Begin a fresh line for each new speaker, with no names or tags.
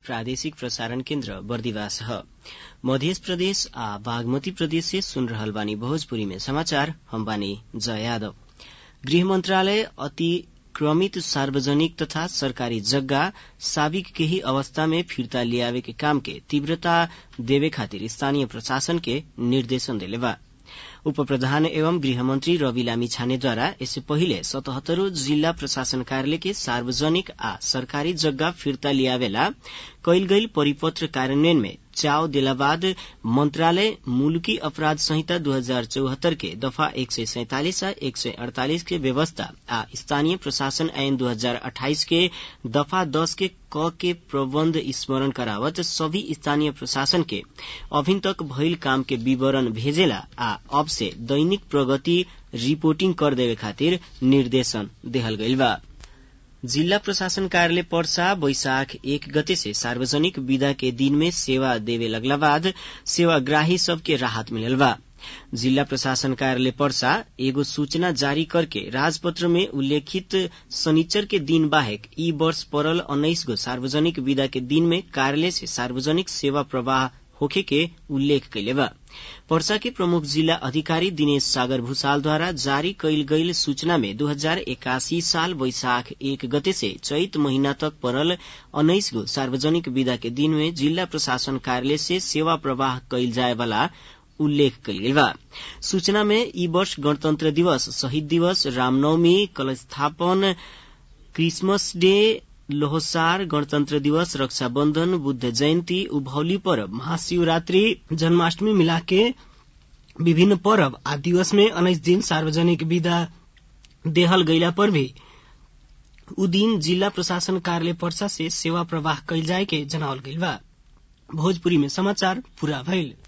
प्रादेशिक प्रसारण केन्द्र बर्दिवास ह मध्य प्रदेश आ बागमती प्रदेश से सुन रहल बानी भोजपुरी में समाचार हम बानी जय यादव गृह मंत्रालय अतिक्रमित सार्वजनिक तथा सरकारी जग्गा साबिक केही अवस्था में फिर्ता लियावे के काम के तीव्रता देवे खातिर स्थानीय प्रशासन के निर्देशन देले बा उप प्रधान एवं गृहमंत्री रवि लामी छानेद्वारा यससे पहिले सतहत्तरों जिल्ला प्रशासन कार्यालय के सार्वजनिक आ सरकारी जग्गा फिर्ता लियावेला कैल गईल परिपत्र कार्यान्वयन में चाव देला बाद मंत्रालय मुलुकी अपराध संहिता दू हजार चौहत्तर के दफा एक सय सैंतालिस आ एक सय अड़तालिस के व्यवस्था आ स्थानीय प्रशासन ऐन दू हजार अठाइस के दफा दस के क के प्रबन्ध स्मरण करावत सभी स्थानीय प्रशासन के अभिन तक भइल काम के विवरण भेजेला आ अब से दैनिक प्रगति रिपोर्टिंग कर देवे खातिर निर्देशन देहल गईल बा जिल्ला प्रशासन कार्यालय पर्सा वैशाख एक गते से सार्वजनिक विदा के दिन में सेवा देवे लगला बाद सेवाग्राही सबके राहत मिलल बा जिला प्रशासन कार्यालय पर्सा एगो सूचना जारी करके राजपत्र में उल्लेखित शनिचर के दिन बाहेक ई वर्ष पड़ल उन्नाइस गो सार्वजनिक विदा के दिन में कार्यालय से सार्वजनिक सेवा प्रवाह होखे के उल्लेख कैले बा पर्सा के प्रमुख जिला अधिकारी दिनेश सागर भूषालद्वारा जारी कैल गईल सूचना में दू हजार एकासी साल वैशाख एक गते से चैत महीना तक पड़ल उन्नाइस गो सार्वजनिक विदा के दिन में जिला प्रशासन कार्यालय से सेवा प्रवाह कैल जाए वाला उल्लेख कल गेल बा सूचना में ई वर्ष गणतंत्र दिवस शहीद दिवस रामनवमी कल स्थापन क्रिसमस डे लोहसार गणतन्त्र दिवस रक्षाबन्धन बुद्ध जयन्ती उभौली पर्व महाशिवरात्रि जन्माष्टमी मिला के विभिन्न पर्व आ दिवस में उन्नाइस दिन सार्वजनिक विदा देहल गईला पर भी उ दिन जिला प्रशासन कार्यालय पर्सा से सेवा प्रवाह कैल जाए के जनावल गईल बा भोजपुरी में समाचार पूरा भइल